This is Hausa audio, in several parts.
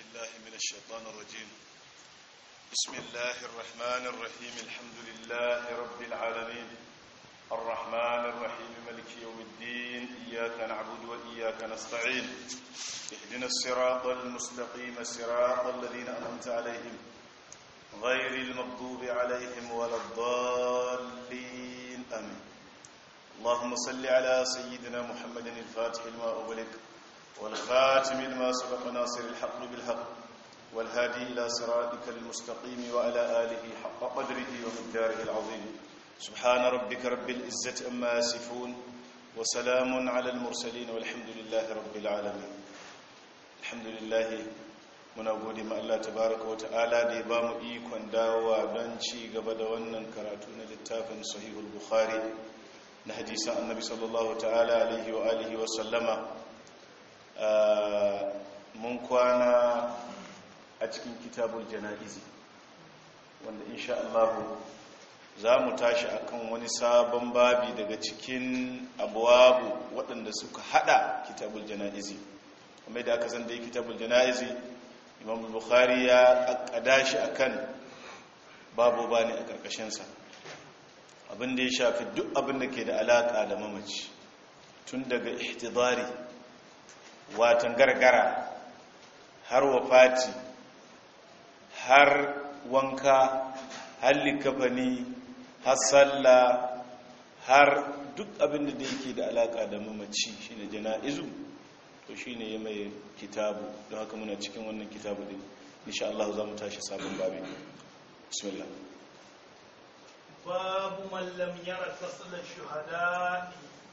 بالله من الشيطان الرجيم بسم الله الرحمن الرحيم الحمد لله رب العالمين الرحمن الرحيم ملك يوم الدين إياك نعبد وإياك نستعين اهدنا الصراط المستقيم صراط الذين أنعمت عليهم غير المغضوب عليهم ولا الضالين آمين اللهم صل على سيدنا محمد الفاتح لما أغلق والخاتم لما سبق ناصر الحق بالحق والهادي إلى صراطك المستقيم وعلى آله حق قدره ومقداره العظيم سبحان ربك رب العزة أما يصفون وسلام على المرسلين والحمد لله رب العالمين الحمد لله muna gode ma Allah tabaraka wa ta'ala da ya ba mu ikon dawowa don ci gaba da wannan karatu na littafin sahihul bukhari na hadisan annabi sallallahu ta'ala alaihi wa alihi wa sallama mun kwana a cikin kitabul jana'izi wanda insha Allah za mu tashi akan wani sabon babi daga cikin abuwabu waɗanda suka hada kitabul jana'izi kuma da aka san da kitabul jana'izi imam bukhari ya akkada shi akan babu bani a karkashinsa abin da ya shafi duk abin da ke da alaka da mamaci tun daga ihtidari watan gargara har wafati har wanka har likafani har sallah har duk abin da yake da alaka da mamaci shine jana'izu to shine ya mai kitabu don haka muna cikin wannan kitabu din insha Allah za mu tashi sabon babi bismillah babu man lam yara ghasl ash-shuhada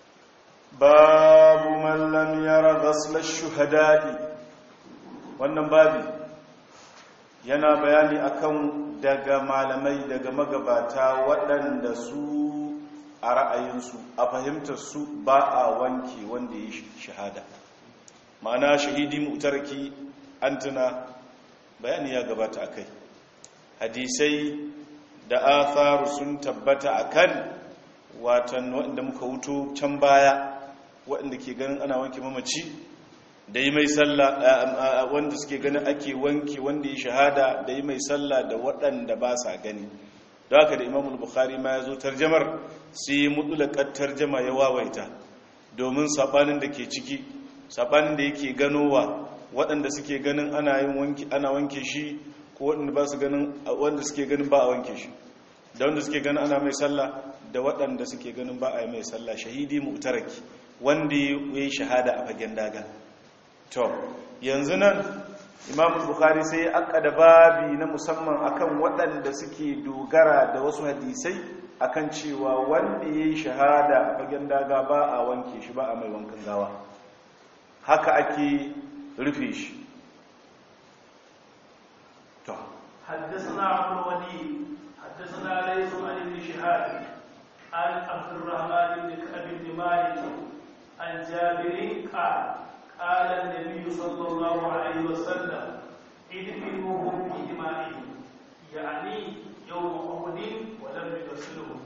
babu man lam yara ghasl ash-shuhada wannan babi yana bayani akan daga malamai daga magabata waɗanda su a ra'ayinsu a fahimtar su ba a wanke wanda ya shahada ma'ana shahidi mutarki an tuna bayani ya gabata a kai hadisai da atharu sun tabbata a kan watan waɗanda muka wuto can baya waɗanda ke ganin ana wanke mamaci da yi mai sallah wanda suke ganin ake wanke wanda ya shahada da yi mai sallah da waɗanda ba sa gani da haka da imamul bukhari ma ya zo tarjamar sai yi mutulakar tarjama ya wawaita domin saɓanin da ke ciki sabanin da yake ganowa waɗanda suke ganin ana yin wanki ana wanke shi ko waɗanda ba su ganin wanda suke ganin ba a wanke shi da wanda suke ganin ana mai sallah da waɗanda suke ganin ba a yi mai sallah shahidi mu'taraki wanda ya yi shahada a fagen daga to yanzu nan imam bukhari sai ya akkada babi na musamman akan waɗanda suke dogara da wasu hadisai akan cewa wanda ya yi shahada a fagen daga ba a wanke shi ba a mai wankan gawa haka ake rufe shi to حدثنا عبد الوليد حدثنا ليس عن ابن شهاب عن عبد الرحمن بن كعب بن مالك عن جابر قال قال النبي صلى الله عليه وسلم ادفنوهم في دمائهم يعني يوم احد ولم يغسلهم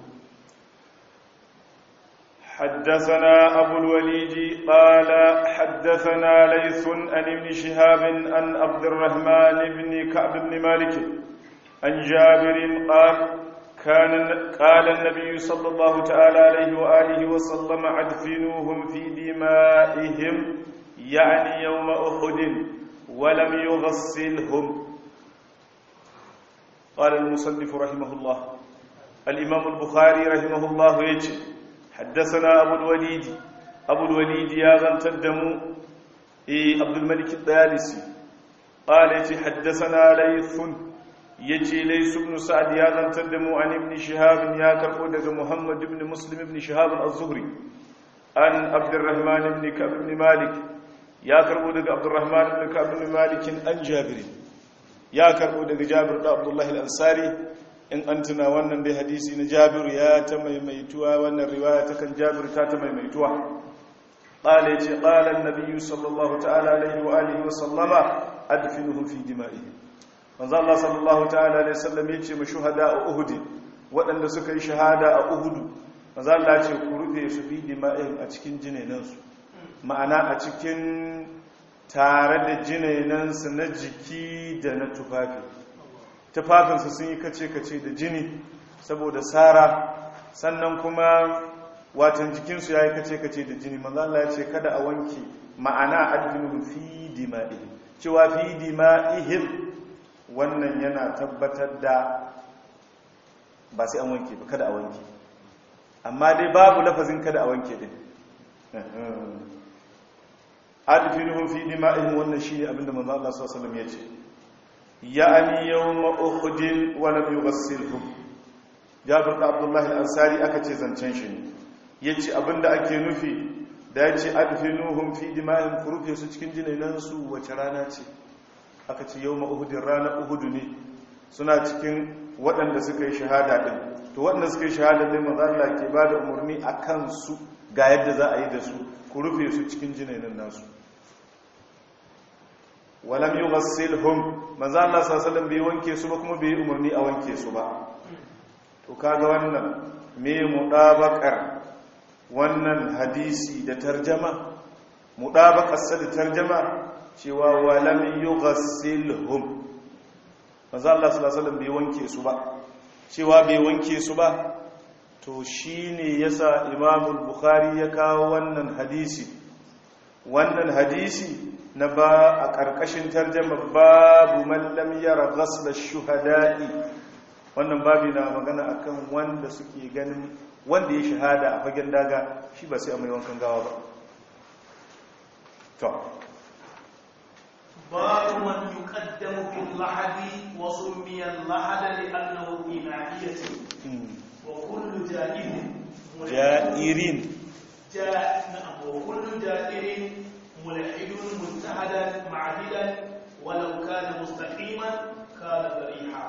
حدثنا أبو الوليد قال حدثنا ليث عن ابن شهاب عن عبد الرحمن بن كعب بن مالك عن جابر قال كان قال النبي صلى الله تعالى عليه وآله وسلم أدفنوهم في دمائهم يعني يوم أحد ولم يغسلهم قال المصنف رحمه الله الإمام البخاري رحمه الله يجي حدثنا أبو الوليد أبو الوليد يا غنتدمو إيه عبد الملك الطيالسي قال يتي حدثنا ليث يتي ليث بن سعد يا غنتدمو عن ابن شهاب يا كربو دغ محمد بن مسلم بن شهاب الزهري عن عبد الرحمن بن كعب بن مالك يا كربو دغ عبد الرحمن بن كعب بن مالك عن جابر يا كربو دغ جابر بن عبد الله الأنصاري in an tuna wannan dai hadisi na jabir ya ta maimaituwa wannan riwaya ta kan jabir ta ta maimaituwa qala yace qala an-nabiy sallallahu ta'ala alaihi wa alihi wa sallama adfinuhu fi dima'ihim manzo Allah sallallahu ta'ala alaihi wasallam yace ma shuhada a uhud waɗanda suka yi shahada a uhud manzo Allah ya ce ku rufe su fi dima'ihim a cikin jinenansu ma'ana a cikin tare da jinainansu na jiki da na tufafi tufafinsu sun yi kace-kace da jini saboda sara sannan kuma watan jikinsu ya yi kace-kace da jini manzo Allah ya ce kada a wanke ma'ana adfinu fi dima'ihim cewa fi dima'ihim wannan yana tabbatar da ba sai an wanke ba kada a wanke amma dai babu lafazin kada a wanke din adfinuhum fi dima'ihim wannan shine abinda manzo Allah sallallahu alaihi wasallam ya ce ya'ani yawma uhudin wa lam yughassilhum Jabir da Abdullah al-Ansari aka ce zancen shi ne yace abinda ake nufi da yace adfinuhum fi dima'ihim furufe su cikin jinainan su wace rana ce aka ce yawma uhudin rana uhudu ne suna cikin waɗanda suka yi shahada din to waɗanda suka yi shahada din manzo Allah ke bada umarni akan su ga yadda za a yi da su ku rufe su cikin jinainan nasu walam yughassilhum manzo Allah sallallahu bai wanke su ba kuma bai umarni a wanke su ba to kaga wannan me mudabakar wannan hadisi da tarjama mudabakar sa da tarjama cewa walam yughassilhum manzo Allah sallallahu bai wanke su ba cewa bai wanke su ba to shine yasa Imam Bukhari ya kawo wannan hadisi wannan hadisi na ba a ƙarƙashin tarjama babu mallam yara ghasla shuhada'i wannan babi na magana akan wanda suke ganin wanda ya shahada a fagen daga shi ba sai a mai wankan gawa ba to باب من يقدم في اللحد وسمي اللحد لأنه إناثية وكل جائر ja'irin جاء نعم وكل جائر ملحد مجتهدا معدلا ولو كان مستقيما كان ذريحا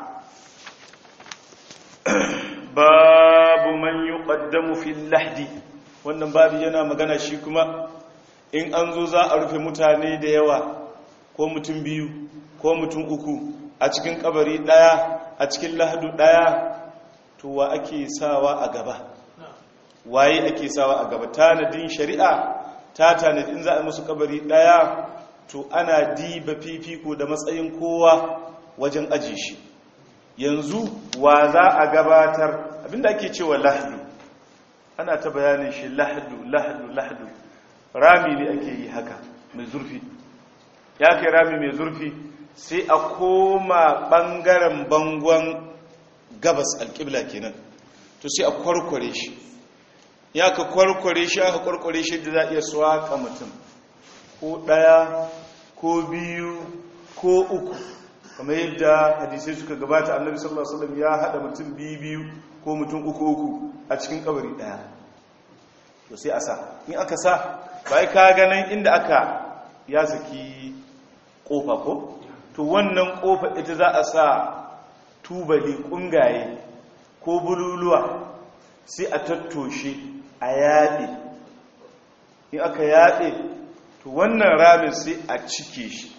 babu man yuqaddamu fil lahdi wannan babu yana magana shi kuma in an zo za a rufe mutane da yawa ko mutum biyu ko mutum uku a cikin kabari daya a cikin lahadu daya to wa ake sawa a gaba waye ake sawa a gaba tanadin shari'a ta tanadi in za a musu kabari daya to ana diba fifiko da matsayin kowa wajen aji shi yanzu wa za a gabatar abinda ake cewa lahdu ana ta bayanin shi lahdu lahdu lahdu rami ne ake yi haka mai zurfi ya kai rami mai zurfi sai a koma bangaren bangon gabas alƙibla kenan to sai a kwarkware shi ya ka kwarkware shi aka kwarkware shi da za a iya swaka mutum ko ɗaya ko biyu ko uku kamar yadda hadisai suka gabata annabi sallallahu alaihi wasallam ya hada mutum biyu biyu ko mutum uku uku a cikin kabari daya to sai a sa in aka sa bai ka ganin inda aka ya saki kofa ko to wannan kofa ita za a sa tubali kungaye ko bululuwa sai a tattoshe a yaɗe in aka yaɗe to wannan ramin sai a cike shi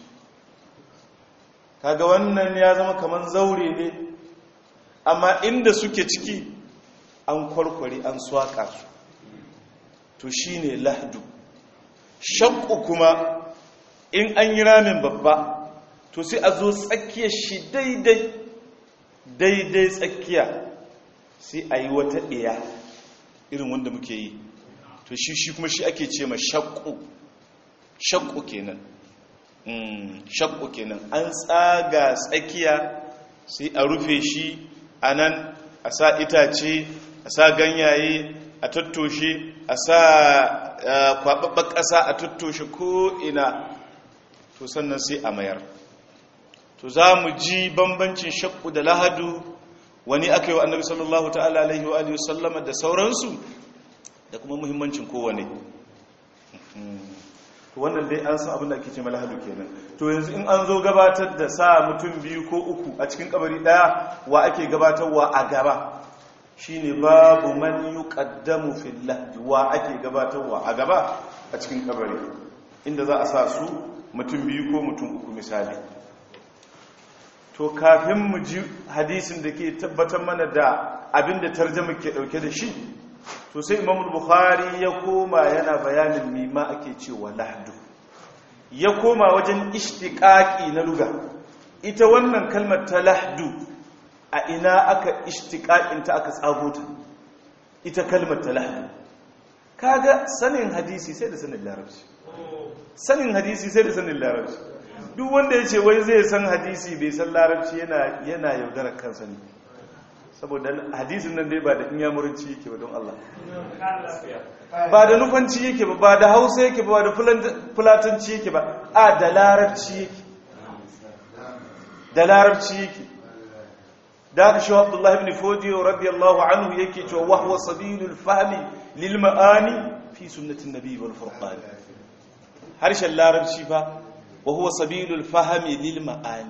kaga wannan ya zama kamar zaure ne amma inda suke ciki an kwarkware an swaka su to shine lahdu shakku kuma in an yi ramin babba to sai a zo tsakiyar shi daidai daidai tsakiya sai a yi wata ɗaya irin wanda muke yi to shi shi kuma shi ake ce ma shakku shakku kenan shakku kenan an tsaga tsakiya sai a rufe shi a nan a sa itace a sa ganyaye a tattoshe a sa kwaɓaɓɓen ƙasa a tattoshe ko'ina to sannan sai a mayar to za mu ji bambancin shakku da lahadu wani aka yi wa annabi sallallahu ta'ala alaihi wa alihi sallama da sauransu da kuma muhimmancin kowane to wannan dai an san abin da ake ce malahadu kenan to yanzu in an zo gabatar da sa mutum biyu ko uku a cikin kabari daya wa ake gabatarwa a gaba shine babu man yuqaddamu fil lahdi wa ake gabatarwa a gaba a cikin kabari inda za a sa su mutum biyu ko mutum uku misali to kafin mu ji hadisin da ke tabbatar mana da abinda tarjama ke dauke da shi to sai imam bukhari ya koma yana bayanin mima ake cewa lahdu ya koma wajen ishtiƙaƙi na luga ita wannan kalmar ta lahdu a ina aka ishtiƙaƙinta aka tsagota ita kalmar ta lahdu kaga sanin hadisi sai da sanin larabci sanin hadisi sai da sanin larabci duk wanda ya ce wai zai san hadisi bai san larabci yana yana yaudarar kansa ne saboda hadisin nan dai ba da inyamuranci yake ba don Allah ba da nufanci yake ba ba da hausa yake ba da fulatanci yake ba a da larabci yake da larabci yake da aka shi abdullahi ibn fodiyo radiyallahu anhu yake cewa wahwa sabilul fahmi lil ma'ani fi sunnatin nabi wal furqan harshen larabci fa وهو سبيل الفهم للمعاني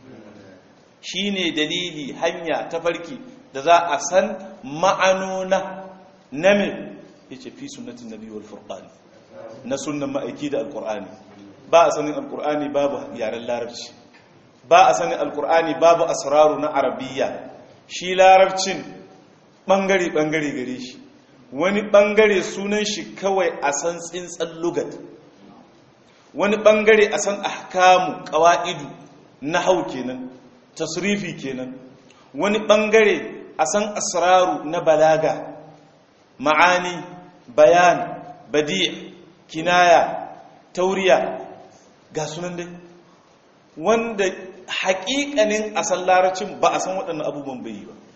shine dalili hanya ta farki da za a san ma'anona na me yace fi sunnatin nabi wal furqan na sunnan ma'aiki da alqur'ani ba a sanin alqur'ani babu yaren larabci ba a sanin alqur'ani babu asraru na arabiyya shi larabcin bangare bangare gare shi wani bangare sunan shi kawai a san tsintsan lugat wani bangare a san ahkamu qawa'idu nahau kenan tasrifi kenan wani bangare a san asraru na balaga ma'ani bayan badi' kinaya tauriya ga sunan dai wanda haƙiƙanin asal laracin ba a san waɗannan abubuwan bai ba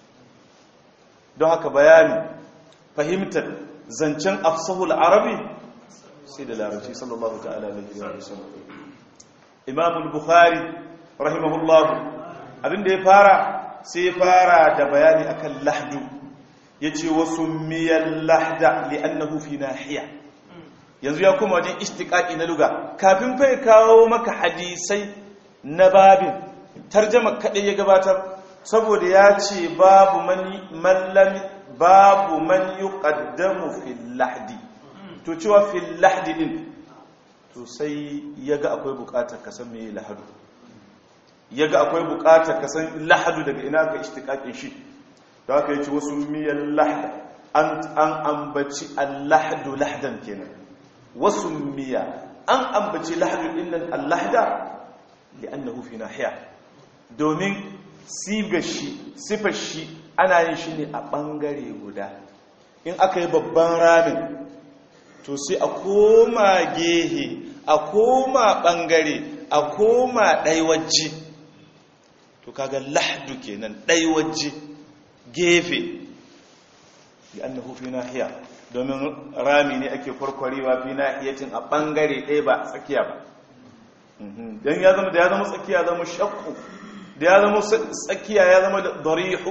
don haka bayani fahimtar zancen afsahul arabi sai da larabci sallallahu ta'ala alaihi wa sallam imam al-bukhari rahimahullahu abinda ya fara sai ya fara da bayani akan lahdu yace wasu miyal lahda li'annahu fi nahiya yanzu ya kuma wajen istiqaqi na luga kafin fa kawo maka hadisai na babin tarjama kadai ya gabatar saboda ya ce babu man babu man yuqaddamu fil lahdi to cewa fil lahdi din to sai yaga akwai bukatar ka san meye lahadu yaga akwai bukatar ka san lahadu daga ina ka ishtiqaqin shi to haka yace wasu miyal lahd an an ambaci al-lahdu lahdan kenan wasu miya an ambaci lahdu dinnan al-lahda li'annahu fi nahiya domin sigar shi sifar shi ana yin shi ne a bangare guda in aka yi babban ramin to sai a koma gehe a koma bangare a koma ɗaiwajji to kaga lahdu kenan ɗaiwajji gefe bi annahu fi nahiya domin rami ne ake kwarkwarewa fi nahiyatin a bangare ɗaya ba tsakiya ba dan ya zama da ya zama tsakiya zama shakku da ya zama tsakiya ya zama darihu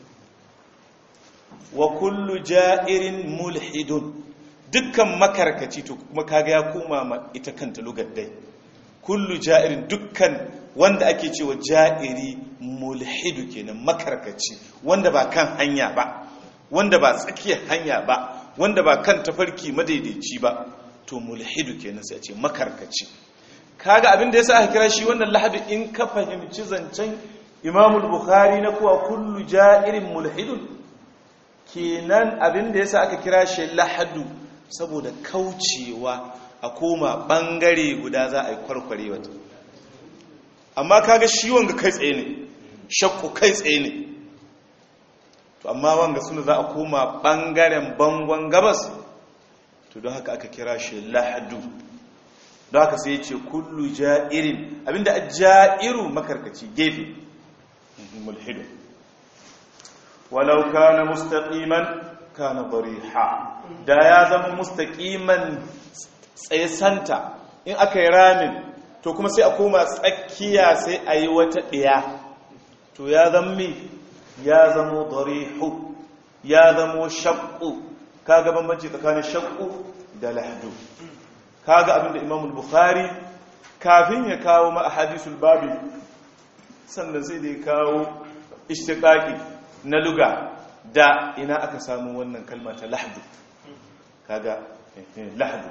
wa kullu ja'irin mulhidun dukkan makarkaci to kuma kaga ya koma ma ita kanta lugar dai kullu ja'irin dukkan wanda ake cewa ja'iri mulhidu kenan makarkaci wanda ba kan hanya ba wanda ba tsakiyar hanya ba wanda ba kan tafarki madaidaici ba to mulhidu kenan sai a ce makarkaci kaga abin da yasa aka kira shi wannan lahadu in ka fahimci zancen Imamul Bukhari na kuwa kullu ja'irin mulhidun kenan abin da yasa aka kira shi lahadu saboda kaucewa a koma bangare guda za a yi kwarkware wata amma kaga shi wanga kai tsaye ne shakku kai tsaye ne to amma wanga suna za a koma bangaren bangon gabas to don haka aka kira shi lahadu don haka sai ce kullu ja'irin abinda a ja'iru makarkaci gefe mulhidu walau kana mustaqiman kana dariha da ya zama mustaqiman tsaye santa in aka yi ramin to kuma sai a koma tsakiya sai a yi wata ɗiya to ya zama ya zama darihu ya zama shakku kaga bambanci tsakanin shakku da lahdu kaga abinda imam bukhari kafin ya kawo ma ahadisul babi sannan sai da ya kawo ishtiqaqi na luga da ina aka samu wannan kalma ta lahdu kaga lahdu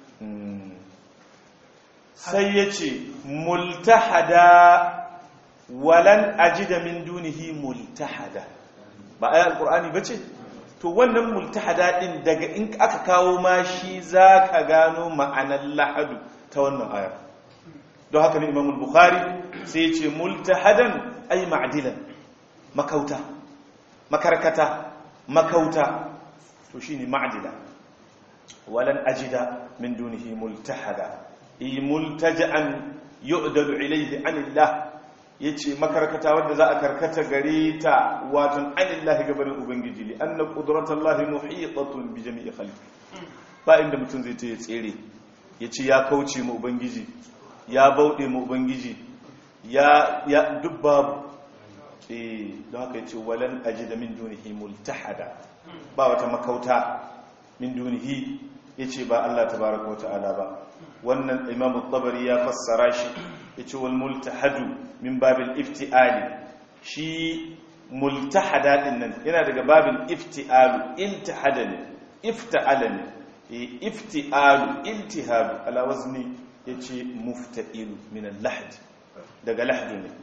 sai yace multahada walan ajida min dunihi multahada ba ayat alqur'ani bace to wannan multahada din daga in aka kawo ma shi zaka gano ma'anar lahadu ta wannan aya don haka ne imamul bukhari sai ya ce multahadan ay ma'dilan makauta makarkata makauta to shine ma'dila walan ajida min dunihi multahada i multaja'an yu'dalu ilayhi anillah yace makarkata wanda za a karkata gare ta watan anillah gabanin ubangiji li anna qudratullahi muhitatun bi jami'i khalqi ba inda mutum zai ta tsere yace ya kauce mu ubangiji ya bauɗe mu ubangiji ya ya dubbabu eh don haka yace walan ajida min dunihi multahada ba wata makauta min dunihi yace ba Allah tabaaraka wa ta'ala ba wannan imamu tabari ya fassara shi yace wal multahadu min babil iftiali shi multahada din nan yana daga babin iftialu iltihada ne ifta'ala ne iftialu iltihadu ala wazni yace mufta'ilu min al-lahd daga lahd ne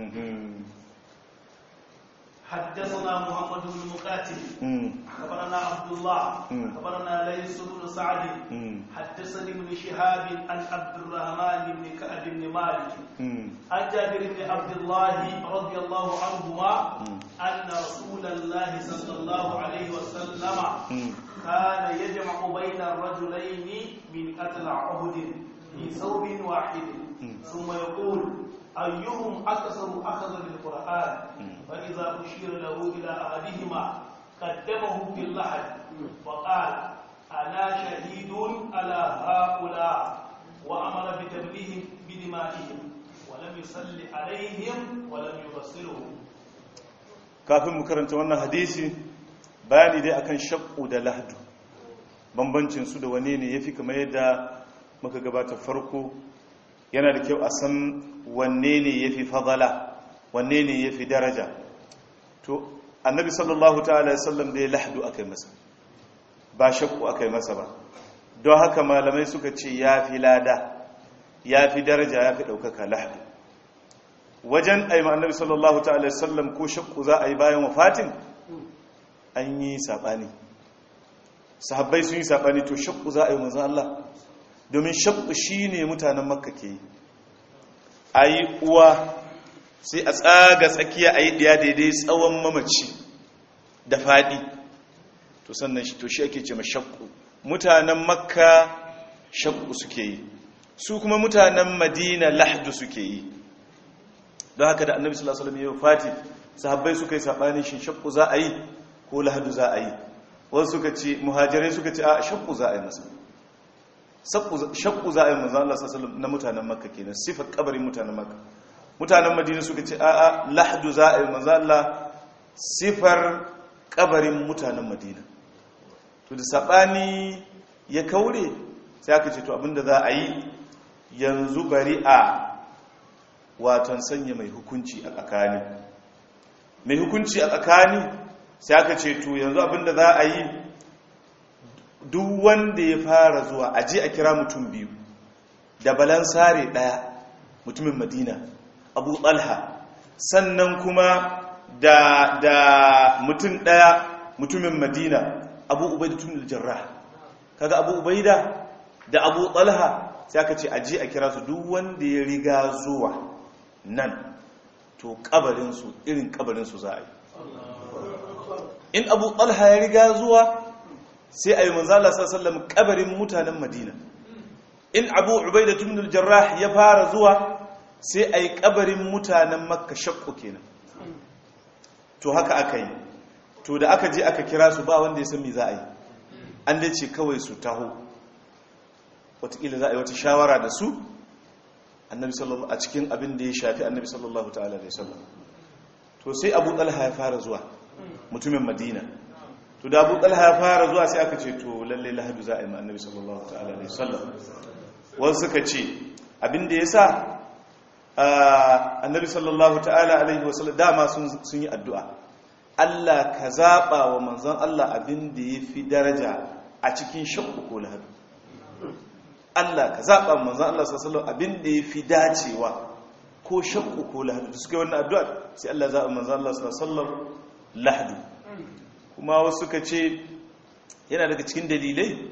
حدثنا محمد بن مقاتل خبرنا عبد الله خبرنا ليس بن سعد حدثني ابن شهاب عن عبد الرحمن بن كعب بن مالك عن جابر بن عبد الله رضي الله عنهما ان رسول الله صلى الله عليه وسلم كان يجمع بين الرجلين من قتل عهد في ثوب واحد ثم يقول أيهم أكثر أخذ بالقرآن فإذا أشير له إلى أحدهما قدمه في اللحد وقال أنا شهيد على هؤلاء وأمر بتبليه بدمائهم ولم يصل عليهم ولم يبصرهم kafin mu karanta wannan hadisi bayani dai akan shakku da lahdu bambancin su da wane ne yafi kamar yadda muka gabata farko yana da kyau a san wanne ne ya fi fadala wanne ne ya fi daraja to annabi sallallahu ta'ala sallam da ya lahdu aka yi masa ba shakku aka yi masa ba don haka malamai suka ce ya fi lada ya fi daraja ya fi ɗaukaka lahdu wajen aima annabi sallallahu ta'ala sallam ko shakku za a yi bayan wafatin an yi saɓani sahabbai sun yi saɓani to shakku za a yi manzan Allah domin shakku shi ne mutanen makka ke yi a yi uwa sai a tsaga tsakiya a yi ɗaya daidai tsawon mamaci da faɗi to sannan shi to shi ake ce shakku mutanen makka shakku suke yi su kuma mutanen madina lahdu suke yi don haka da annabi sallallahu alaihi wasallam ya fati sahabbai suka yi sabani shin shakku za a yi ko lahdu za a yi wasu suka ce muhajirai suka ce a shakku za a yi masa shakku za a yi manzan Allah sallallahu na mutanen makka kenan sifar kabarin mutanen makka mutanen madina suka ce a'a lahdu za a yi manzan Allah sifar kabarin mutanen madina to da sabani ya kaure sai aka ce to abinda za a yi yanzu bari a watan sanya mai hukunci a tsakani mai hukunci a tsakani sai aka ce to yanzu abinda za a yi duk wanda ya fara zuwa a je a kira mutum biyu da balansare daya mutumin madina abu talha sannan kuma da, da mutum daya mutumin madina abu ubaida tun jarrah kaga abu ubaida da abu talha sai aka ce a je a kira su duk wanda ya riga zuwa nan to kabarinsu irin kabarinsu za a yi in abu talha ya riga zuwa sai a yi manzala sallallahu kabarin mutanen madina in abu ubaida tun jarrah ya fara zuwa sai a yi kabarin mutanen makka shakku kenan to haka aka yi to da aka je aka kira su ba wanda ya san me za a yi an dai ce kawai su taho wataƙila za a yi wata shawara da su annabi sallallahu a cikin abin da ya shafi annabi sallallahu ta'ala da sallam to sai abu talha ya fara zuwa mutumin madina to da abu talha ya fara zuwa sai aka ce to lalle lahadu za a yi ma annabi sallallahu ta'ala da sallam wasu suka ce abin da ya sa annabi sallallahu ta'ala alaihi wasallam dama sun yi addu'a Allah ka zaɓa wa manzon Allah abin da ya fi daraja a cikin shakku ko lahadu Allah ka zaɓa wa manzon Allah sallallahu abin da ya fi dacewa ko shakku ko lahadu da suka yi wannan addu'a sai Allah zaɓa manzon Allah sallallahu lahadu kuma wasu suka ce yana daga cikin dalilai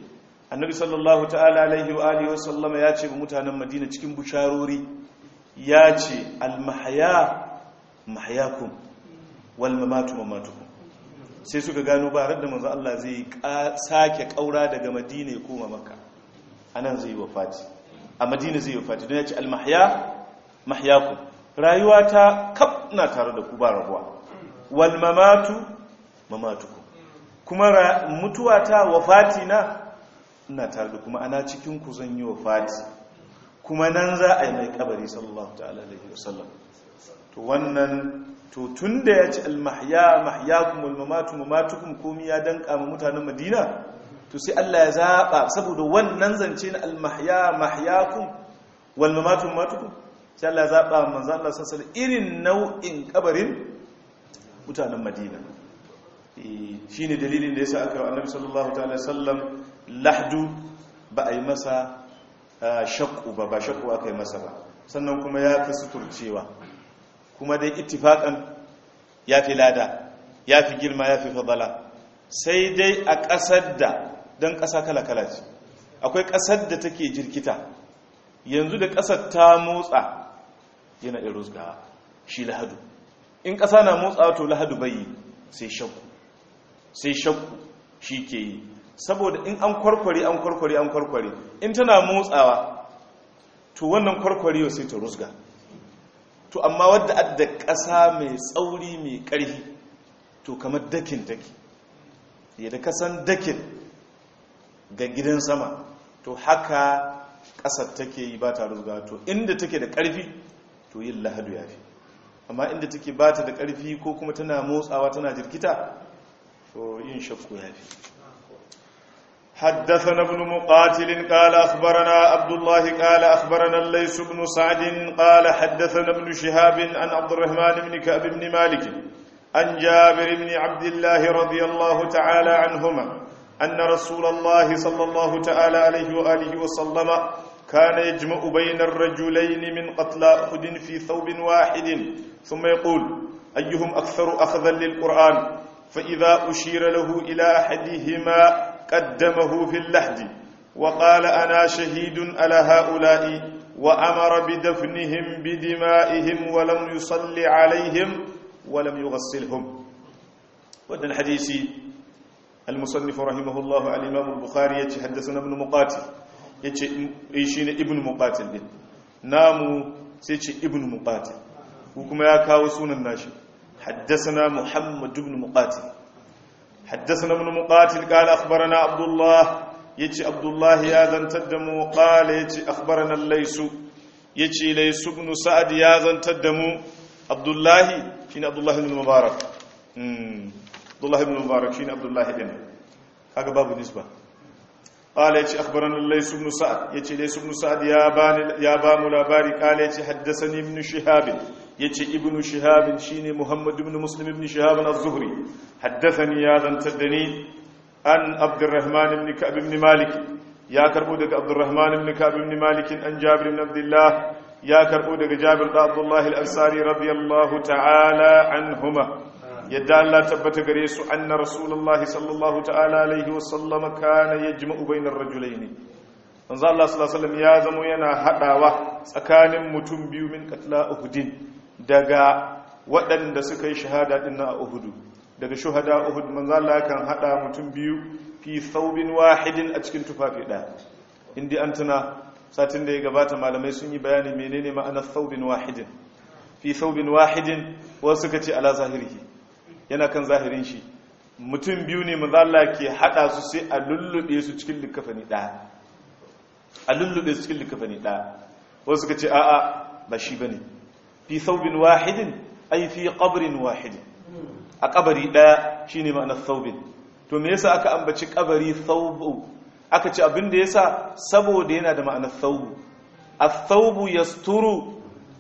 annabi sallallahu ta'ala alaihi wa alihi wasallama ya ce ga mutanen madina cikin busharori ya ce almahaya mahayakum wal mamatu mamatukum sai suka gano ba da manzo Allah zai sake kaura daga madina ya koma makka anan zai wafati a madina zai wafati don ya ce almahya mahyakum rayuwa ta kaf na tare da ku ba rabuwa wal mamatu mamatukum kuma mutuwa ta wafati na ina tare da kuma ana cikin ku zan yi wafati kuma nan za a yi mai kabari sallallahu ta'ala alaihi wasallam to wannan to tun da ya ci almahya mahyakum wal mamatu mamatukum komi ya danka ma mutanen madina to sai Allah ya zaba saboda wannan zance na almahya mahyakum wal mamatu mamatukum sai Allah ya zaba manzo Allah sallallahu irin nau'in kabarin mutanen madina shine dalilin da yasa aka annabi sallallahu ta'ala sallam lahdu ba a yi masa shakku ba ba shakku aka yi masa ba sannan kuma ya fi suturcewa kuma dai ittifakan ya fi lada ya fi girma ya fi fadala sai dai a ƙasar da don ƙasa kala-kala ce akwai ƙasar da take jirkita yanzu da ƙasar ta motsa yana irus ga shi lahadu in ƙasa na motsa to lahadu bai sai shakku sai shakku shi ke yi saboda in an kwarkware an kwarkware an kwarkware in tana motsawa to wannan kwarkware sai ta rusga to amma wadda adda ƙasa mai tsauri mai ƙarfi to kamar dakin take yadda kasan dakin ga gidan sama to haka ƙasar take yi ba ta rusga to inda take da ƙarfi to yin lahadu ya fi amma inda take ba ta da ƙarfi ko kuma tana motsawa tana jirkita to yin shakku ya fi حدثنا ابن مقاتل قال أخبرنا عبد الله قال أخبرنا الليث بن سعد قال حدثنا ابن شهاب عن عبد الرحمن بن كعب بن مالك عن جابر بن عبد الله رضي الله تعالى عنهما أن رسول الله صلى الله تعالى عليه وآله وسلم كان يجمع بين الرجلين من قتلى أحد في ثوب واحد ثم يقول أيهم أكثر أخذا للقرآن فإذا أشير له إلى أحدهما قدمه في اللحد وقال أنا شهيد على هؤلاء وأمر بدفنهم بدمائهم ولم يصل عليهم ولم يغسلهم ودى الحديث المصنف رحمه الله الإمام البخاري يتحدثنا ابن مقاتل يشين ابن مقاتل نامو سيتش ابن مقاتل وكما يكاو سونا الناشي حدثنا محمد بن مقاتل حدثنا ابن مقاتل قال أخبرنا عبد الله يتي عبد الله يا ذن تدمو قال يتي أخبرنا الليس يتي ليس بن سعد يا ذن تدمو عبد الله شين عبد الله بن المبارك عبد الله بن المبارك شين عبد الله بن هذا باب نسبة قال يتي أخبرنا الليس بن سعد يتي ليس بن سعد يا بان يا بام لاباري قال يتي حدثني ابن شهاب yace ibnu shihab shine muhammad ibn muslim ibn shihab az-zuhri haddathani ya zantaddani an abdurrahman ibn ka'b ibn malik ya karbo daga abdurrahman ibn ka'b ibn malik an jabir ibn abdullah ya karbo daga jabir da abdullah al-ansari radiyallahu ta'ala anhuma yadda Allah tabbata gare su anna rasulullahi sallallahu ta'ala alaihi wa sallam kana yajma'u bainar rajulaini manzo Allah sallallahu alaihi wasallam ya zamo yana hadawa tsakanin mutum biyu min qatla uhudin daga waɗanda suka yi shahada ɗin na uhudu daga shuhada uhud manzala kan haɗa mutum biyu fi saubin wahidin a cikin tufafi ɗaya inda an tuna satin da ya gabata malamai sun yi bayani menene ma'anar saubin wahidin fi saubin wahidin wasu suka ce ala zahirki yana kan zahirin shi mutum biyu ne manzala ke haɗa su sai a lullube su cikin likafani ɗaya a lullube su cikin likafani ɗaya wasu suka ce a'a ba shi ba ne fi thawbin wahidin ay fi qabrin wahidin a kabari daya shine ma'anar thawbin to me yasa aka ambaci kabari thawbu aka ce abin da yasa saboda yana da ma'anar thawbu ath-thawbu yasturu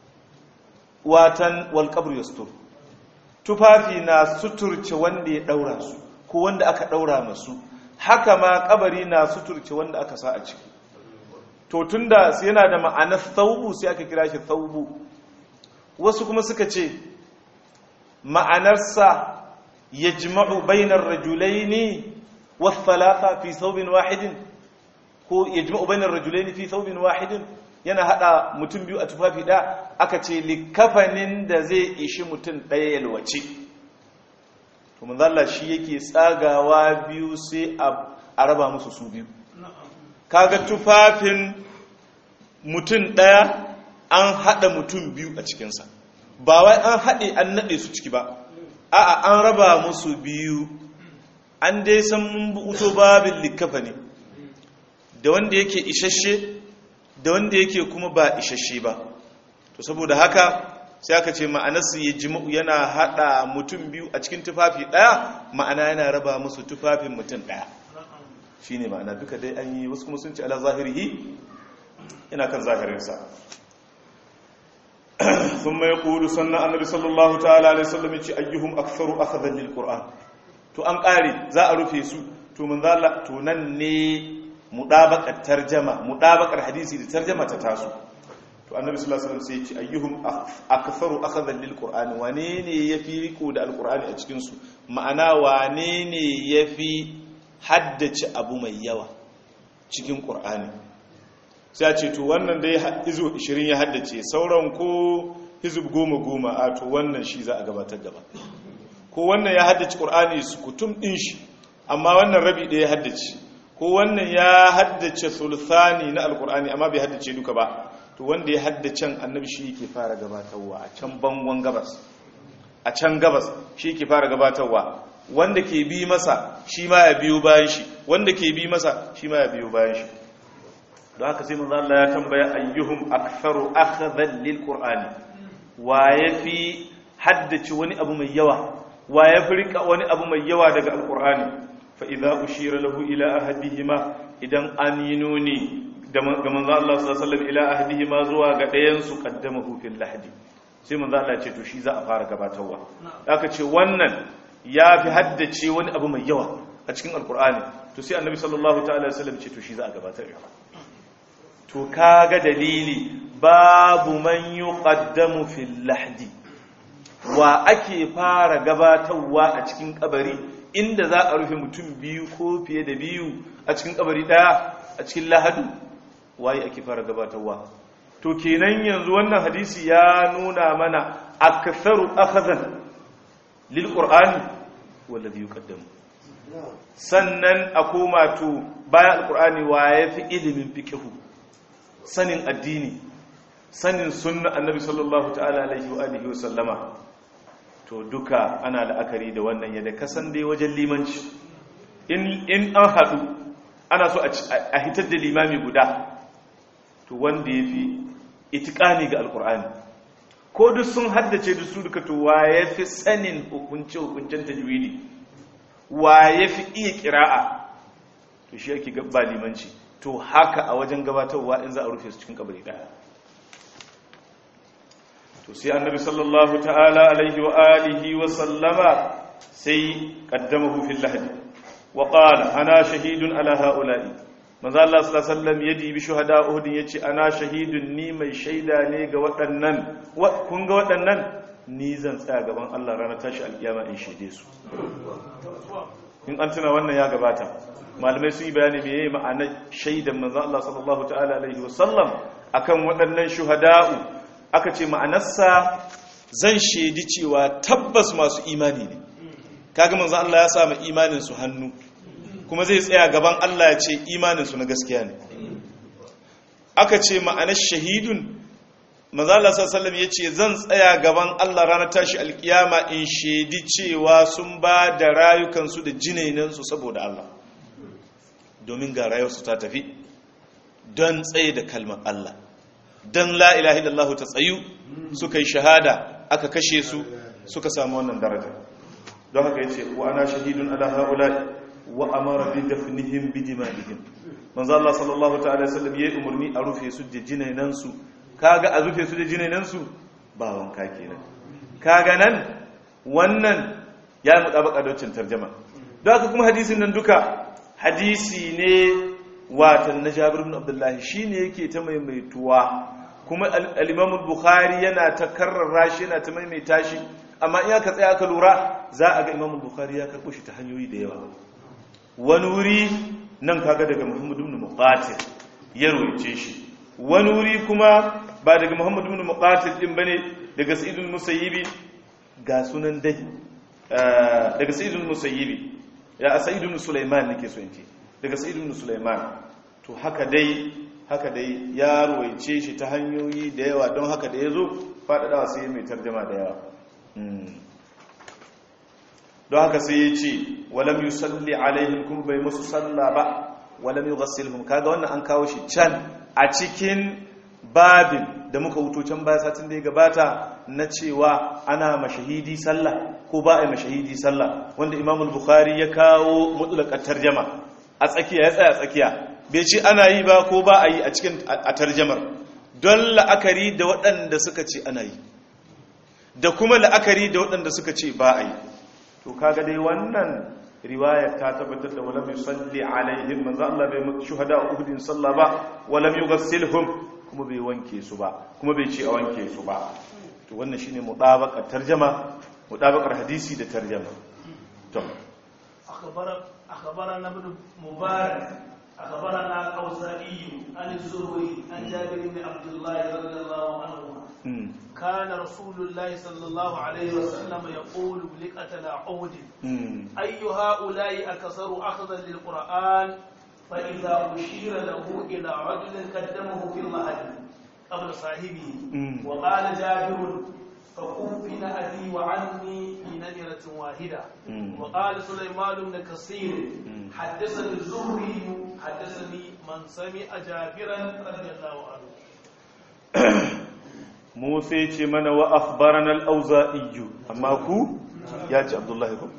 watan wal qabru yasturu tufafi na suturce wanda ya daura su ko wanda aka daura masu haka ma kabari na suturce wanda aka sa a ciki to tunda yana da ma'anar thawbu sai aka kira shi thawbu wasu kuma suka ce ma'anarsa ya jima'u bainar rajulai ne wasalata fi saubin wahidin ko yajma'u bainar rajulaini fi thawbin wahidin yana hada mutum biyu a tufafi ɗaya aka ce likafanin da zai ishi mutum ɗaya yalwace to manzala shi yake tsagawa biyu sai a raba musu su biyu kaga tufafin mutum ɗaya an hada mutum biyu a cikinsa ba wai an haɗe an naɗe su ciki ba a'a an raba musu biyu an dai san mun buto babin likafa ne da wanda yake isasshe da wanda yake kuma ba isasshe ba to saboda haka sai aka ce ma'anarsu ya jima'u yana hada mutum biyu a cikin tufafi daya ma'ana yana raba musu tufafin mutum daya shi ne ma'ana duka dai an yi wasu kuma sun ce ala zahirihi yana kan zahirinsa sun mai kudu sannan annabi sallallahu ta'ala alaihi sallam ya ce ayyuhum aktharu akhadhan lil qur'an to an kare za a rufe su to mun zalla to nan ne mudabakar tarjama mudabakar hadisi da tarjama ta taso to annabi sallallahu alaihi wasallam sai ya ce ayyuhum aktharu akhadhan lil qur'ani wane ne yafi riko da alqur'ani a cikin su ma'ana wane ne yafi haddace abu mai yawa cikin qur'ani sai ya ce to wannan dai izo 20 ya haddace sauran ko hizub goma goma a to wannan shi za a gabatar gaba ko wannan ya haddace qur'ani su kutum din shi amma wannan rabi ɗaya ya haddace ko wannan ya haddace sulthani na alqur'ani amma bai haddace duka ba to wanda ya haddace annabi shi yake fara gabatarwa a can bangon gabas a can gabas shi yake fara gabatarwa wanda ke bi masa shi ma ya biyo bayan shi wanda ke bi masa shi ma ya biyo bayan shi don haka sai manzo Allah ya tambaya ayyuhum aktharu akhdhan lil qur'ani wa yafi haddace wani abu mai yawa wa yafi rika wani abu mai yawa daga alqur'ani fa idza ushira lahu ila ahadihima idan an yi nuni ga manzo Allah sallallahu alaihi wasallam ila ahdihima zuwa ga ɗayan su qaddamahu fil lahdi sai manzo Allah ya ce to shi za a fara gabatarwa aka ce wannan ya fi haddace wani abu mai yawa a cikin alkur'ani to sai annabi sallallahu ta'ala alaihi wasallam ce to shi za a gabatar to kaga dalili babu man yuqaddamu fil lahdi wa ake fara gabatarwa a cikin kabari inda za a rufe mutum biyu ko fiye da biyu a cikin kabari daya a cikin lahadu waye ake fara gabatarwa to kenan yanzu wannan hadisi ya nuna mana aktharu akhadhan lil qur'ani wallazi yuqaddamu sannan a koma to bayan alqur'ani waye fi ilimin fiqhu sanin addini sanin sunna annabi sallallahu ta'ala alaihi wa alihi wa sallama to duka ana la'akari da wannan yadda kasan dai wajen limanci in an haɗu ana so a hitar da limami guda to wanda ya fi itikani ga alkur'ani ko duk sun haddace da su duka to wa ya fi sanin hukunce-hukuncen tajwidi wa ya fi iya kira'a to shi ake gaba limanci to haka a wajen gabatarwa in za a rufe su cikin kabari daya to sai annabi sallallahu ta'ala alaihi wa alihi wa sallama sai qaddamahu fil lahdi wa qala ana shahidun ala haula'i manzo Allah sallallahu alaihi wasallam ya dibi shuhada Uhud yace ana shahidun ni mai shaida ne ga waɗannan kun ga waɗannan ni zan tsaya gaban Allah ranar tashi alkiyama in shaide su in an tuna wannan ya gabata malamai sun yi bayani me yayi ma'anar shaidan manzo Allah sallallahu ta'ala alaihi wasallam akan waɗannan shuhada'u aka ce ma'anarsa zan shaidi cewa tabbas masu imani ne kaga manzo Allah ya sa ma imanin su hannu kuma zai tsaya gaban Allah ya ce imaninsu na gaskiya ne aka ce ma'anar shahidun mazala sallam ya ce zan tsaya gaban Allah ranar tashi alkiyama in shaidi cewa sun ba da rayukansu da jinainansu saboda Allah domin ga rayuwarsu ta tafi don tsaye da kalmar Allah don la'ilahi illallah ta tsayu suka yi shahada aka kashe su suka samu wannan daraja don haka ya ce wa ana shahidun ala ha'ula'i wa amara bi dafnihim bi dima'ihim manzo Allah sallallahu ta'ala sallam yayi umurni a rufe su da jinainan su kaga a rufe su da jinainan su ba wanka kenan kaga nan wannan ya mutabaka da wancan tarjuma don haka kuma hadisin nan duka hadisi ne watan na Jabir ibn Abdullah shine yake ta maimaituwa kuma al-Imam bukhari yana ta karrara shi yana ta maimaita shi amma in aka tsaya aka lura za a ga Imam Bukhari ya karbo shi ta hanyoyi da yawa wani wuri nan kaga daga muhammadu ibn muqatil ya roice shi wani wuri kuma ba daga muhammadu ibn muqatil din bane daga sa'idul musayyibi ga sunan dai daga sa'idul musayyibi ya sa'idul sulaiman nake so in ce daga sa'idul sulaiman to haka dai haka dai ya roice shi ta hanyoyi da yawa don haka da yazo faɗaɗawa sai mai tarjama da yawa don haka sai ya ce walam yi salli alaihim kuma bai musu salla ba walam yi gassilhum kaga wannan an kawo shi can a cikin babin da muka wuto can baya satin da ya gabata na cewa ana mashahidi sallah ko ba a yi mashahidi sallah wanda imam bukhari ya kawo mutulakar tarjama a tsakiya ya tsaya tsakiya bai ce ana yi ba ko ba a yi a cikin a tarjamar don la'akari da waɗanda suka ce ana yi da kuma la'akari da waɗanda suka ce ba a yi to kaga dai wannan riwayar ta tabbatar da walam yusalli alaihim manzo Allah bai mutu shuhada uhudin sallah ba walam yughassilhum kuma bai wanke su ba kuma bai ce a wanke su ba to wannan shine mutabaqar tarjuma mutabaqar hadisi da tarjuma to akhbara akhbarana ibn mubarak أخبرنا الأوزاعي عن الزهري عن جابر بن عبد الله رضي الله عنهما كان رسول الله صلى الله عليه وسلم يقول لقتل عود أي هؤلاء أكثر أخذا للقرآن فإذا أشير له إلى رجل قدمه في المهد قبل صاحبه وقال جابر فكفن أبي وعني في نمرة واحدة وقال سليمان بن كثير حدثني الزهري حدثني من سمع جابرا رضي الله عنه موسى ce mana wa akhbarana al-auza'i amma ku ya ji abdullahi ko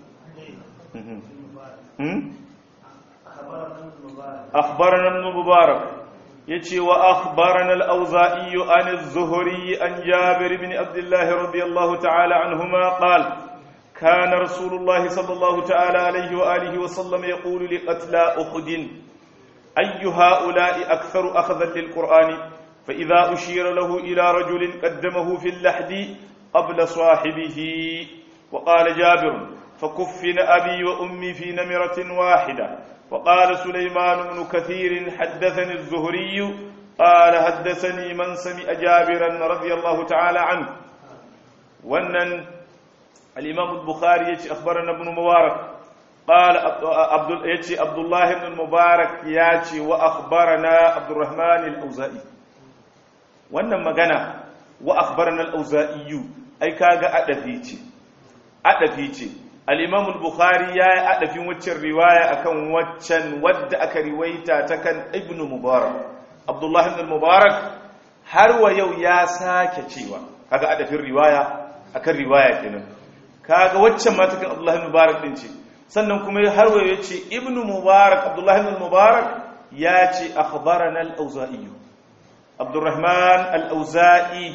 akhbarana ibn mubarak yace wa akhbarana al-auza'i an az-zuhri an jabir ibn abdullah radiyallahu ta'ala anhuma qala كان رسول الله صلى الله تعالى عليه وآله وسلم يقول لقتلى أخد أي هؤلاء أكثر أخذا للقرآن فإذا أشير له إلى رجل قدمه في اللحد قبل صاحبه وقال جابر فكفن أبي وأمي في نمرة واحدة وقال سليمان بن كثير حدثني الزهري قال حدثني من سمع جابرا رضي الله تعالى عنه ونن الإمام البخاري يتي أخبرنا ابن مبارك قال عبد يتي عبد الله بن المبارك ياتي وأخبرنا عبد الرحمن الأوزائي wannan magana wa akhbarana al-auza'i ai kaga adafi ce adafi ce al-imam al-bukhari yayi adafin waccan riwaya akan waccan wadda aka riwaita ta kan ibnu mubarak abdullah ibn mubarak har wa yau ya sake cewa kaga adafin riwaya akan riwaya kenan kaga waccan ma ta kan abdullah ibn mubarak din ce sannan kuma har wa yace ibnu mubarak abdullah ibn mubarak ya ce akhbarana al-auza'i abdurrahman al'auza'i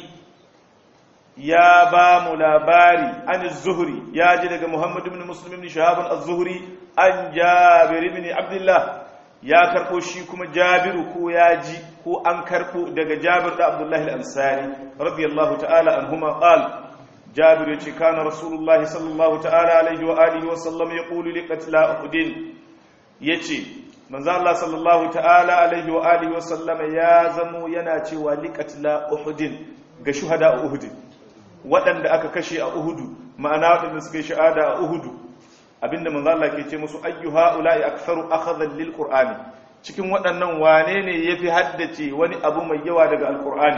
ya ba mu labari an zuhuri ya ji daga muhammadu bin musulmin ni shahabun az-zuhuri an jabiru bin abdullah ya karɓo shi kuma jabiru ko ya ji ko an karɓo daga jabir da abdullahi al'ansari radiyallahu ta'ala an huma ƙal jabiru ya ce kana rasulullah sallallahu ta'ala alaihi wa alihi wa sallam ya ƙulu liƙatila uhudin ya ce manzo Allah sallallahu ta'ala alaihi wa alihi wa sallama ya zamo yana cewa liqatla uhudin ga shuhada uhud waɗanda aka kashe a uhudu ma'ana waɗanda suka yi shahada a uhudu abinda manzo Allah ke ce musu ayyuha ulai aktharu akhadhan lil qur'ani cikin waɗannan wane ne yafi haddace wani abu mai yawa daga alqur'ani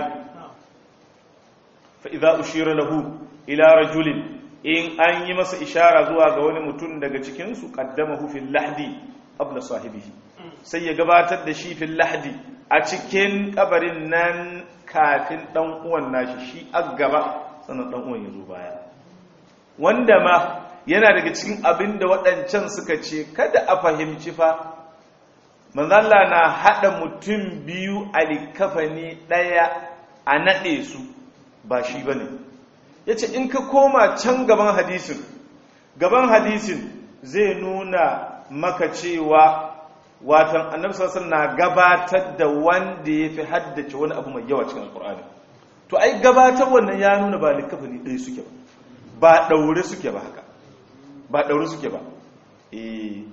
fa idza ushira lahu ila rajulin in an yi masa ishara zuwa ga wani mutum daga cikin su qaddamahu fil lahdi qabla sahibihi sai ya gabatar da shi fil lahdi a cikin kabarin nan kafin dan uwan nashi shi a gaba sannan dan uwan ya zo baya wanda ma yana daga cikin abin da waɗancan suka ce kada a fahimci fa manzalla na haɗa mutum biyu a likafani ɗaya a naɗe su ba shi ba ne ya ce in ka koma can gaban hadisin gaban hadisin zai nuna maka cewa watan annabi sassan na gabatar da wanda ya fi haddace wani abu mai yawa cikin alkur'ani to ai gabatar wannan ya nuna ba likafani ɗaya suke ba ba ɗaure suke ba haka ba ɗaure suke ba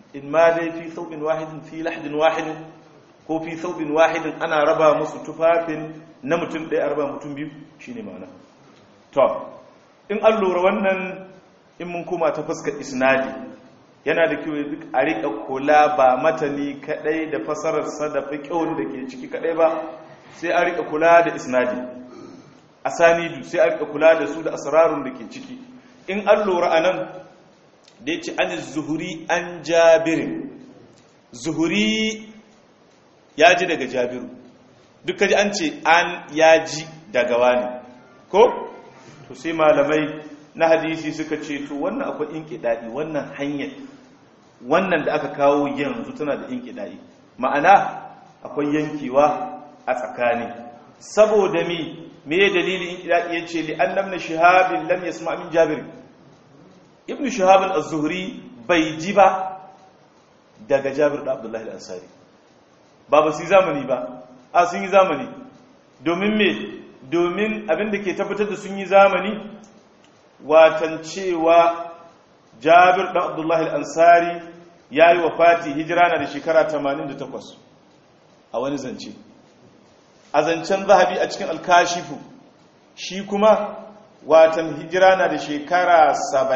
in ma dai fi thawbin wahidin fi lahdin wahidin ko fi thawbin wahidin ana raba musu tufafin na mutum ɗaya a raba mutum biyu shine ma'ana to in an lura wannan in mun koma ta fuskar isnadi yana da kyau duk a riƙa kula ba matani kaɗai da fasararsa da fiƙon da ke ciki kaɗai ba sai a riƙa kula da isnadi asanidu sai a riƙa kula da su da asrarun da ke ciki in an lura a nan da ya ce an zuhuri an jabirin zuhuri ya ji daga jabiru duka ji an ce an ya ji daga wani ko to sai malamai na hadisi suka ce to wannan akwai inkiɗaɗi wannan hanyar wannan da aka kawo yanzu tana da inkiɗaɗi ma'ana akwai yankewa a tsakani saboda mi me dalilin inkiɗaɗi ya ce li an namna shahabin lam yasma min jabir ibn shahabin az-zuhri bai ji ba daga jabir da abdullahi al-ansari ba ba su yi zamani ba a sun yi zamani domin me domin abinda ke tabbatar da sun yi zamani watan cewa jabir ɗan abdullahi al'ansari ya yi wa fati hijira na da shekara 88 a wani zance a zancen zahabi a cikin alkashifu shi kuma watan hijira na da shekara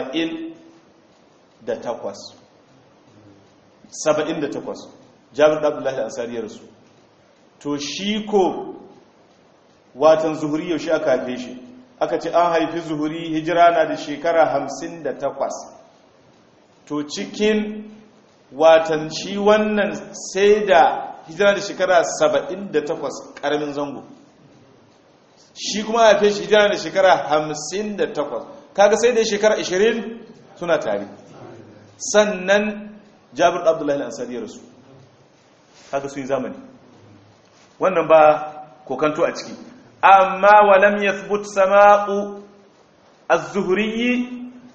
78 78 jabir ɗan abdullahi al'ansari ya rasu to shi ko watan zuhuri yaushe aka haife shi aka ce an haifi zuhuri hijira na da shekara hamsin da takwas to cikin watan shi wannan sai da hijira da shekara saba'in da takwas ƙaramin zango shi kuma haife shi hijira da shekara hamsin da takwas kaga sai da shekara ashirin suna tare sannan jabir abdullahi al'ansari ya rasu kaga sun yi zamani wannan ba kokanto a ciki amma walam yathbut sama'u az-zuhri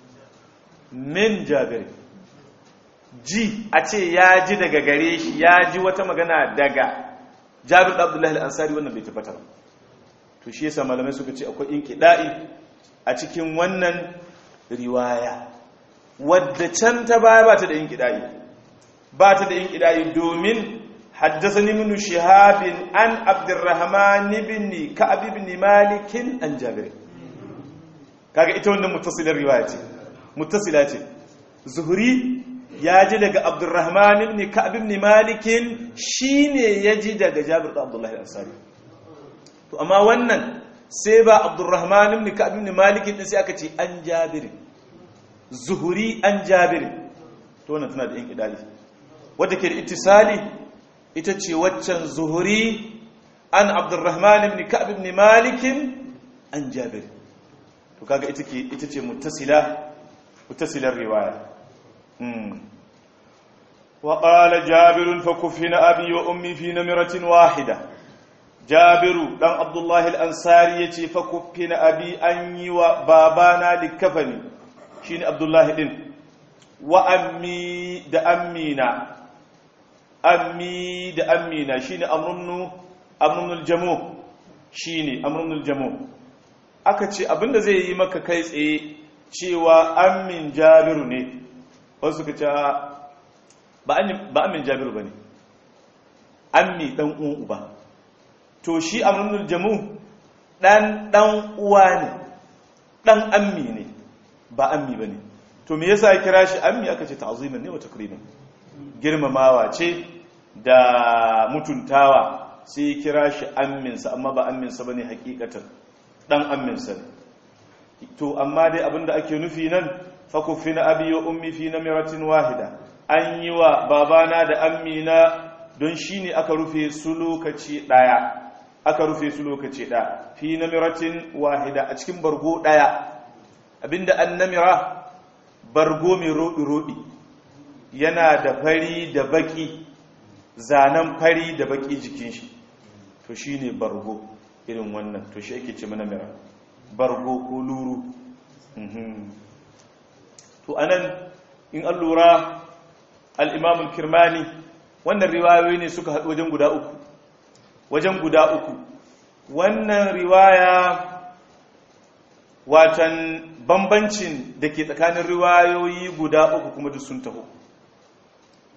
min jabir ji a ce ya ji daga gare shi ya ji wata magana daga jabir abdullahi al-ansari wannan bai tabbata ba to shi yasa malamai suka ce akwai inqida'i a cikin wannan riwaya wadda can ta baya ba ta da inqida'i ba ta da inqida'i domin حدثني من شهاب عن عبد الرحمن بن كعب بن مالك عن جابر kaga ita wannan muttasilar riwaya ce muttasila ce zuhri ya ji daga abdurrahman ibn ka'ab ibn malik shine ya ji daga jabir da abdullahi al-ansari to amma wannan sai ba abdurrahman ibn ka'ab ibn malik din sai aka ce an jabir zuhri an jabir to wannan tana da inqidali wanda ke da ittisali ita ce waccan zuhuri an abdurrahman ibn ka'ab ibn malik an jabir to kaga ita ke ita ce muttasila muttasilar riwaya mm wa qala jabir fa kufina abi wa ummi fi namratin wahida jabiru dan abdullah al-ansari yace fa kufina abi an yi wa babana likafani shine abdullah din wa ammi da ammina ammi da ammina shine amrunnu amrunul jamu shine amrunul jamu aka ce abinda zai yi maka kai tsaye cewa ammin jabiru ne wasu ka ce ba ammin jabiru bane ammi dan uwan uba to shi amrunul jamu dan dan uwa ne dan ammi ne ba ammi bane to me yasa ya kira shi ammi aka ce ta'ziman ne wa takriman girmamawa ce da mutuntawa sai ya kira shi amminsa amma ba amminsa ba ne hakikatan ɗan amminsa ne to amma dai abinda ake nufi nan fakufi na abi wa ummi fi na miratin wahida an yi wa babana da ammina don shi ne aka rufe su lokaci ɗaya aka rufe su lokaci ɗaya fi na miratin wahida a cikin bargo ɗaya abinda an namira bargo mai roɗi-roɗi yana da fari da baki zanen fari da baki jikin shi to shi ne bargo irin wannan to shi ake ce mana mira bargo ko luru to anan in an lura al'imamul kirmani wannan riwayoyi ne suka haɗu wajen guda uku wajen guda uku wannan riwaya watan bambancin da ke tsakanin riwayoyi guda uku kuma duk sun taho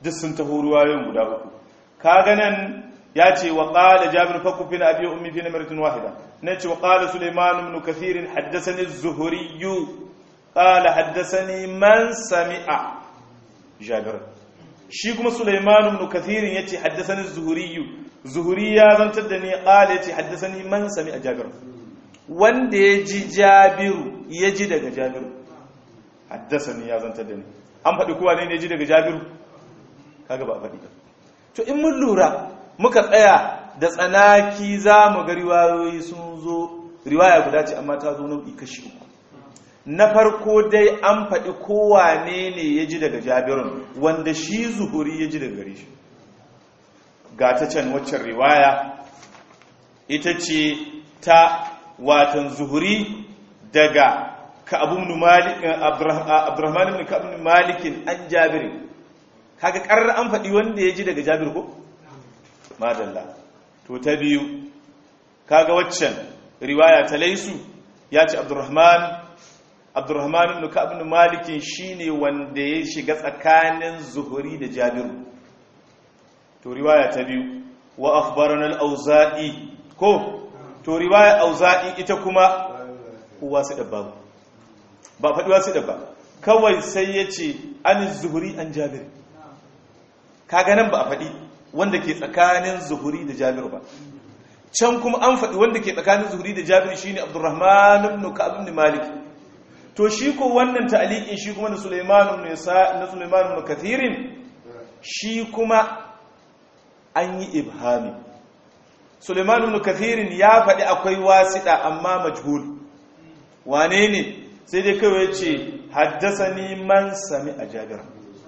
duk sun taho ruwayoyin guda uku kaga nan ya ce wa qala jabir fakku fi abi ummi fi namratin wahida ne ce wa qala sulaiman ibn kathir haddathani az-zuhri qala haddathani man sami'a jabir shi kuma sulaiman ibn kathir yace haddathani az-zuhri zuhri ya zantar da ni qala yace haddathani man sami'a jabir wanda ya ji jabiru ya ji daga jabiru haddasani ya zantar da ni an faɗi kowa ne ya ji daga jabiru kaga ba a faɗi ba to in mun lura muka tsaya da tsanaki za mu ga riwayoyi sun zo riwaya guda ce amma ta zo nau'i kashi uku na farko dai an faɗi kowa ne ne ya ji daga jabirun wanda shi zuhuri ya ji daga gare shi ga ta can waccan riwaya ita ce ta watan zuhuri daga ka'abun malik abdurrahman ibn ka'ab ibn malik an jabir kaga karar an faɗi wanda ya ji daga jabir ko madalla to ta biyu kaga waccan riwaya ta laisu ya ce abdurrahman abdurrahman ibn ka'ab ibn malik shine wanda ya shiga tsakanin zuhuri da jabir to riwaya ta biyu wa akhbarana al-auza'i ko to riwaya auza'i ita kuma uwa su da babu ba faɗi wasu da ba kawai sai ya ce an zuhuri an jabir kaga nan ba a faɗi wanda ke tsakanin zuhuri da jabir ba can kuma an faɗi wanda ke tsakanin zuhuri da jabir shine abdurrahman ibn ka'ab ibn malik to shi ko wannan ta'liqin shi kuma na sulaiman ibn na sulaiman ibn kathirin shi kuma an yi ibhami Suleiman ibn Kathirin ya faɗi akwai wasiɗa amma majhul wane ne sai dai kawai ce haddasani man sami a jabira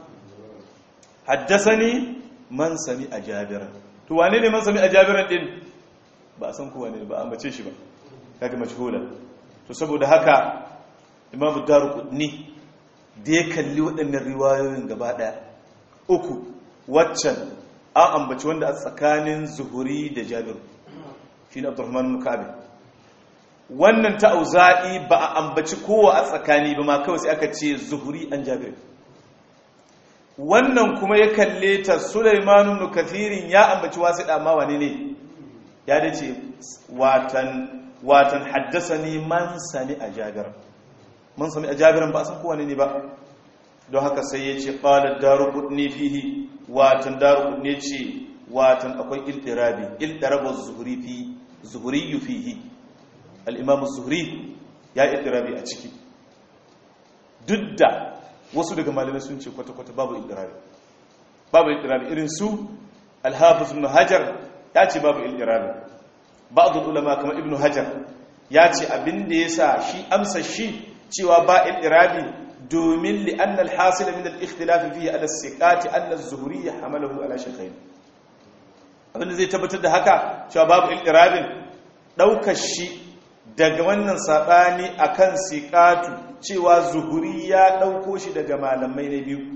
haddasani man sami a jabira to wane ne man sami a jabira din ba a san kowa ne ba an bace shi ba kaga majhula to saboda haka imamu daruqutni da ya kalli waɗannan riwayoyin gaba ɗaya uku waccan an ambaci wanda a tsakanin zuhuri da jabiru shi ne abdurrahman mukabi wannan ta auza'i ba a ambaci kowa a tsakani ba ma kawai sai aka ce zuhuri an jabiru wannan kuma ya kalle ta sulaimanu nukathirin ya ambaci wasu dama wane ne ya dace watan watan haddasa ni man sami a jabiru man sami a jabiran ba a san kowane ne ba don haka sai ya ce ƙalar darukudni fihi watan darukudni ce watan akwai iltirabi iltirabar zuhuri fi zuhuri yu fihi al'imamu zuhuri ya iltirabi a ciki duk da wasu daga malamai sun ce kwata-kwata babu iltirabi babu iltirabi irin su alhafis ibn hajar ya ce babu iltirabi ba'adul ulama kamar ibn hajar ya ce abin da ya sa shi amsa shi cewa ba iltirabi domin li'anna al-hasil min al-ikhtilaf fihi ala as-siqati anna az-zuhri hamalahu ala shaykhayn abinda zai tabbatar da haka cewa babu iltirabin daukar shi daga wannan sabani akan siqatu cewa zuhuri ya dauko shi daga malamai na biyu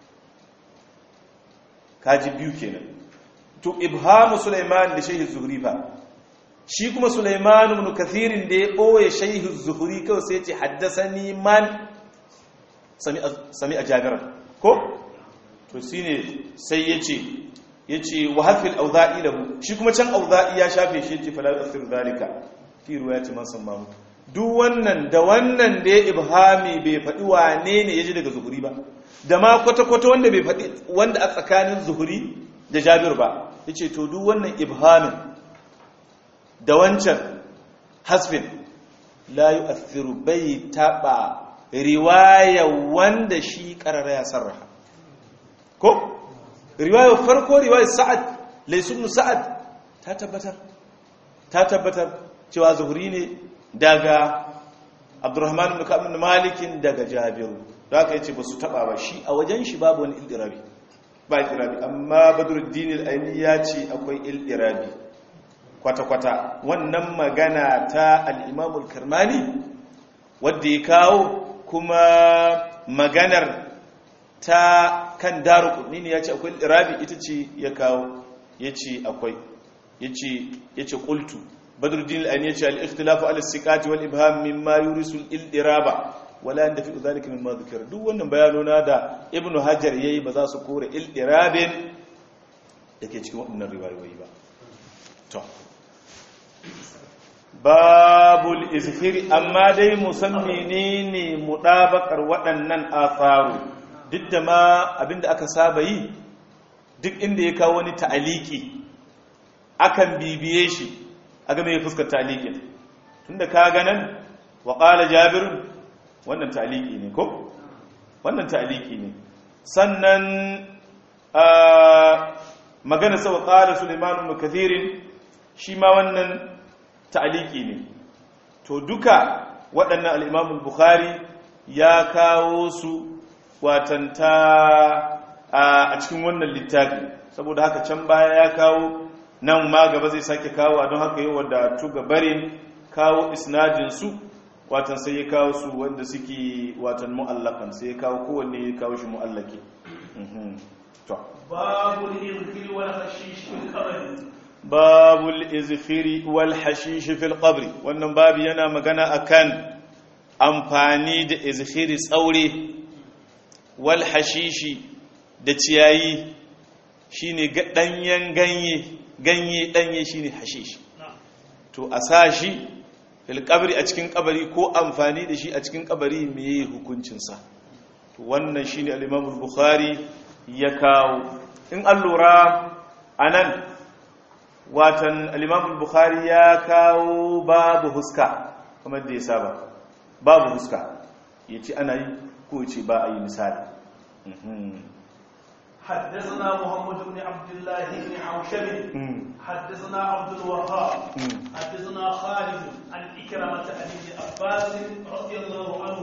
kaji biyu kenan to ibhamu sulaiman da shaykh zuhri fa shi kuma sulaiman ibn kathirin da ya boye shaykh zuhri kawai sai ya ce haddathani man sami a jabiran ko to shi ne sai ya ce ya ce wa hafil auza'i lahu shi kuma can auza'i ya shafe shi ce falar asir zalika fi ruwa ya ce man sammamu duk wannan da wannan da ya ibhami bai faɗi wane ne ya ji daga zuhuri ba da ma kwata-kwata wanda bai faɗi wanda a tsakanin zuhuri da jabir ba ya ce to duk wannan ibhamin da wancan hasfin la yi asiru bai taɓa riwaya wanda shi karara ya sarraha ko riwaya farko riwaya sa'ad laysun sa'ad ta tabbatar ta tabbatar cewa zuhuri ne daga abdurrahman ibn ka'ab ibn malik daga jabiru da aka yace basu taba ba shi a wajen shi babu wani ildirabi ba ildirabi amma badruddin al-aini ya ce akwai ildirabi kwata kwata wannan magana ta al-imam al-karmani wanda ya kawo kuma maganar ta kan daru kudni ne ya ce akwai irabi ita ce ya kawo ya ce akwai ya ce kultu badruddin al'ani ya ce al'ikhtilafu al'assikati wal ibham mimma yurisul ildiraba wala yandafi dhalika mimma dhukira duk wannan bayanona da ibnu hajar yayi ba za su kore ildirabin dake cikin waɗannan riwayoyi ba to babul izhiri amma dai musammi ne ne mudabakar waɗannan atharu duk da ma abinda aka saba yi duk inda ya kawo wani ta'aliki akan bibiye shi a game ya fuskar ta'alikin tunda ka ganan wa qala jabir wannan ta'aliki ne ko wannan ta'aliki ne sannan magana sa wa qala sulaiman ibn kathirin shi ma wannan ta'aliki ne to duka waɗannan al-imam al-bukhari ya kawo su watanta a cikin wannan littafi saboda haka can baya ya kawo nan ma gaba zai sake kawo don haka yi wadda tu gabarin kawo isnadin su watan sai ya kawo su wanda suke watan mu'allakan sai ya kawo kowanne ya kawo shi mu'allaki to babul irkil wal hashish fil qabr babul izfiri wal hashish fil qabr wannan babu yana magana akan amfani da izfiri tsaure wal hashishi da ciyayi shine danyen ganye ganye danye shine hashish to a sa shi fil qabri a cikin kabari ko amfani da shi a cikin kabari meye hukuncin sa to wannan shine al-Imam al-Bukhari ya kawo in an lura anan watan al-Imam al-Bukhari ya kawo babu huska kamar da ya saba babu huska yace ana yi ko yace ba a yi misali حدثنا محمد بن عبد الله بن حوشب حدثنا عبد الوهاب حدثنا خالد عن إكرمة عن ابن عباس رضي الله عنه